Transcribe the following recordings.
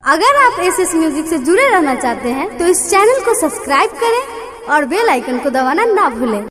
अगर आप S S music से जुड़े रहना चाहते हैं तो इस चैनल को सब्सक्राइब करें और बेल आइकन को दबाना ना भूलें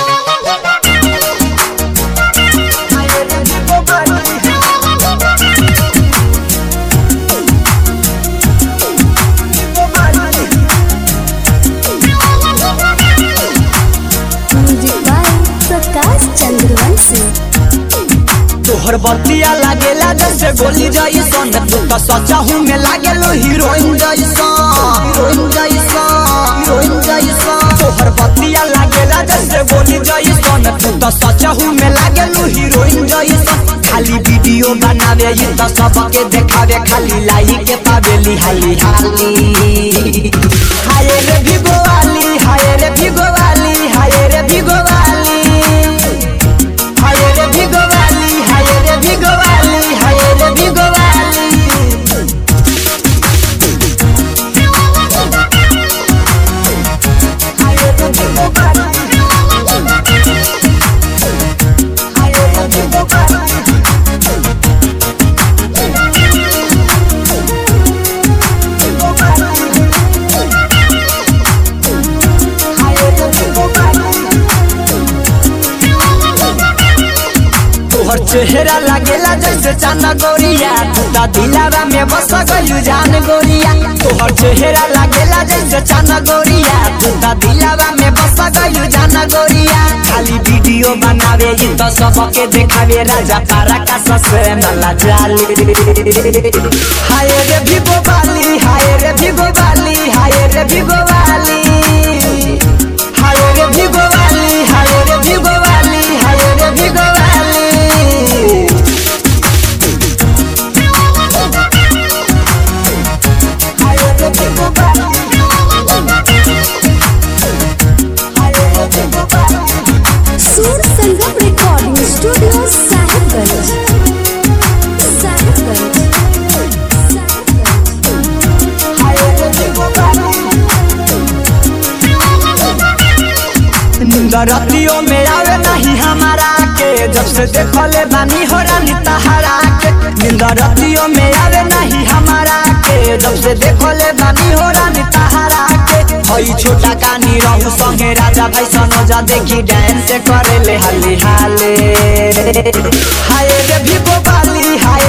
म्यूजिक बाय प्रकाश चंद्रवंशी तोहर बतिया लागेला जैसे गोली जैसन तू तो सचा हूँ में लागेलो हीरोइन जैसन हीरोइन जैसन हीरोइन जैसन तोहर बतिया लागेला जैसे गोली जैसन तू तो सचा हूँ में लागेलो हीरोइन जैसन खाली वीडियो बनावे ये तो सबके देखावे खाली लाई के पावेली हाली हाली हाय रे भिगो वाली हाय रे भिगो वाली हाय रे भिगो वाली हाय रे भिगो वाली हाय रे भिगो वाली हाय रे भिगो वाली हाय रे भिगो वाली हाय रे भिगो वाली भिगो वाली हाय रे भिगो वाली तोहर चेहरा लागेला जैसे चांद गोरिया टूटा दिलावा में बस गयू जान गोरिया तोहर चेहरा लागेला जैसे चांद गोरिया टूटा दिलावा में बस गयू जान गोरिया खाली वीडियो बनावे ये तो सबके देखावे राजा पारा का ससे नला जाली हाय रे भिगो बाली हाय रे भिगो बाली हाय रे भिगो बाली हाय रे भिगो वाली हाय रे भिगो वाली हाय रे भिगो वाली हाय रे भिगो वाली हाय रे भिगो वाली सूर संगम रिकॉर्डिंग स्टूडियो साहिबगंज साहिबगंज हाय रे भिगो वाली रतियों में आवे नहीं हमारा के जब से देखले बानी हो रानी तहारा के नींद रतियों में आवे नहीं हमारा के जब से देखले बानी हो रानी तहारा के हई छोटा कानी रहू संगे राजा भाई सनोजा देखी डांस करे ले हली हाले हाय रे भिगो बाली हाय